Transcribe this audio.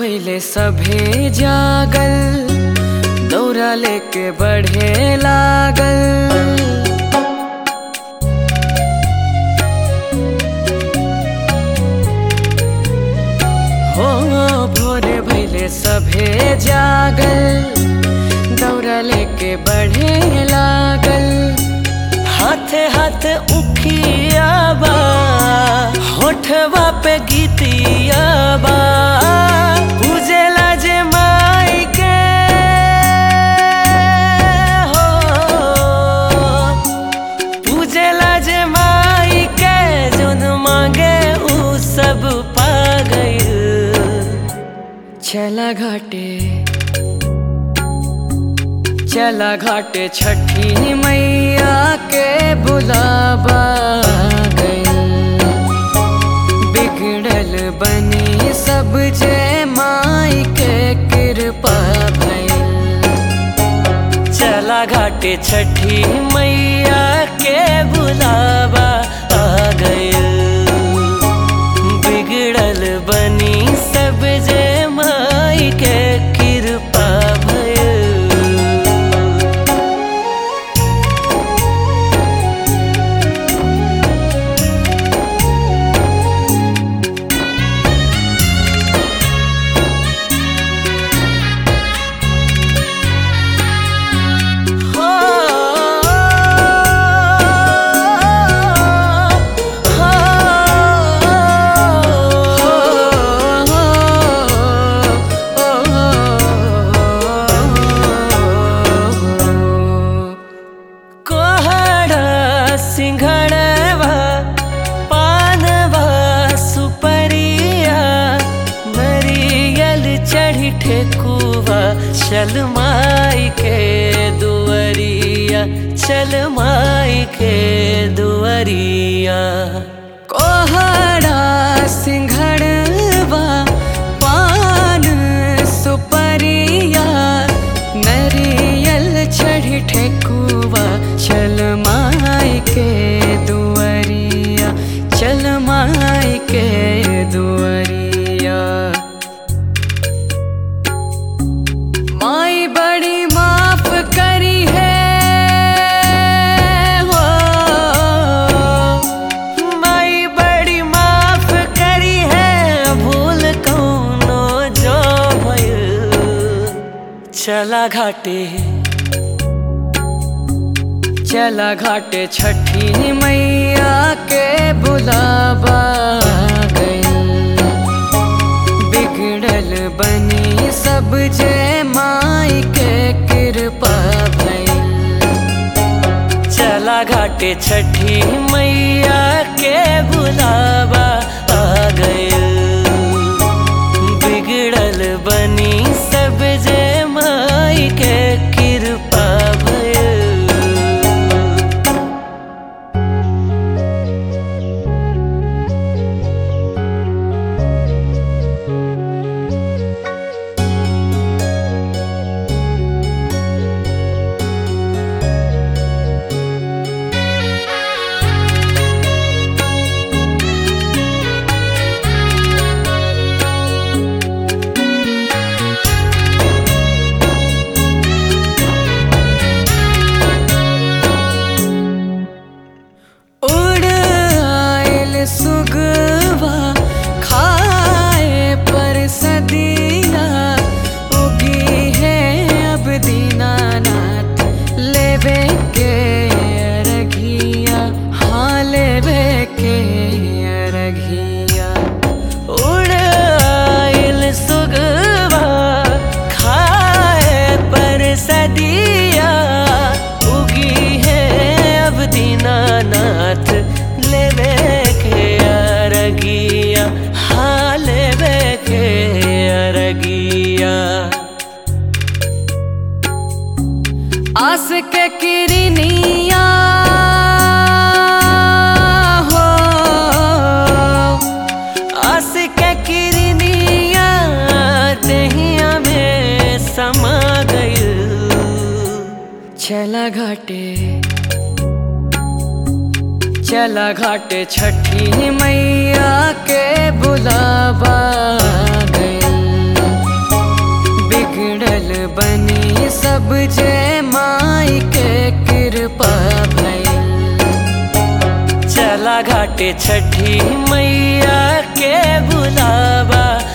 भैले सभे जागल दौरा लेके बढ़े लागल हो भोरे भैले सभे जागल दौरा लेके बढ़े लागल हाथे हाथ उखिया बा होठवा पे गीतिया बा पूजेला जे माई के हो पूजेला जे माई के जोन मांगे ऊ सब पा गइल चला घाटे चला घाटे छठी मैया के बुलावा गइल बिगड़ल बनी सब जे माई के कृपा भइल चला घाटे छठी मैया के बुलावा आ गइल बिगड़ल बनी सब जे माई के कृपा भइल हो कोहड़ा सिंघड़वा पानवा सुपरिया नरियल चढ़ी ठेकुआ चल माई के दुअरिया चल माई के दुअरिया कोहड़ा सिंघड़वा पान सुपरिया नरियल चढ़ी ठेकुआ चल माई के दुअरिया चल माई के दुअरिया माई बड़ी माफ करी है हो माई बड़ी माफ करी है भूल कौनो जो भइल चला घाटे चला घाटे छठी मैया के बुलावा गइल बिगड़ल बनी सब जे माई के कृपा भइल चला घाटे छठी मैया के बुलावा आ गइल बिगड़ल बनी सब जे माई के कृपा भइल उड़ आयल सुगवा खाए पर सदिया उगी है अब दीनानाथ लेवे के अरघिया हाँ लेवे के अरघिया उड़ आयल सुगवा खाए पर सदिया उगी है अब दीनानाथ लेवे के अरगिया हाँ लेवे के अरगिया आस के किरनिया हो आस के किरनिया दहिया में समा गइल चला घाटे चला घाटे छठी मैया के बुलावा गइल सब जे माई के कृपा भइल चला घाटे छठी मैया के बुलावा